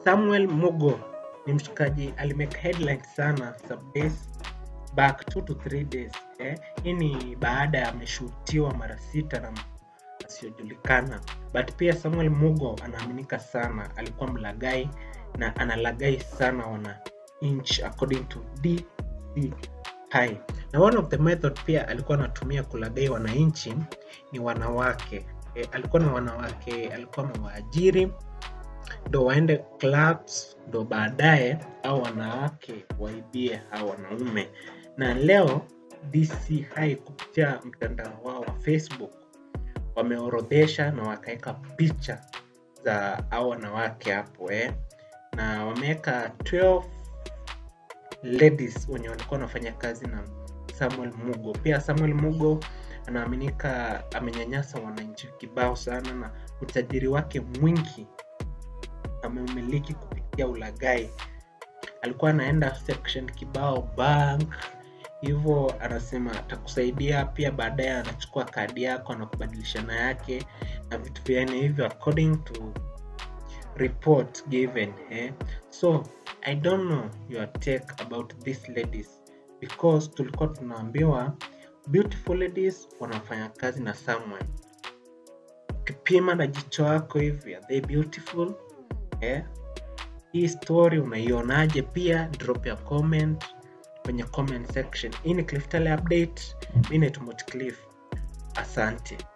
Samuel Mugo ni mshikaji alimake headline sana some days back 2 to 3 days eh. Hii ni baada ya ameshutiwa mara sita na mtu asiyojulikana, but pia Samuel Mugo anaaminika sana alikuwa mlagai na analagai sana wana inch according to DCI. Na one of the method pia alikuwa anatumia kulagai wananchi ni wanawake e, alikuwa na wanawake alikuwa amewaajiri ndo waende clubs ndo baadaye au wanawake waibie hao wanaume na leo DCI kupitia mtandao wao wa Facebook wameorodhesha na wakaweka picha za hao wanawake hapo eh. na wameweka 12 ladies wenye walikuwa wanafanya kazi na Samuel Mugo. Pia Samuel Mugo anaaminika amenyanyasa wananchi kibao sana, na utajiri wake mwingi ameumiliki kupitia ulagai. Alikuwa anaenda section kibao bank hivyo, anasema atakusaidia. Pia baadaye anachukua kadi yako anakubadilishana yake na vitu vyani hivyo according to report given eh? so i don't know your take about these ladies because tulikuwa tunaambiwa beautiful ladies wanafanya kazi na someone ukipima na jicho yako hivi are they beautiful eh? hii story unaionaje pia drop ya comment kwenye comment section hii ni cliff Tale update mi naitwa Motcliff asante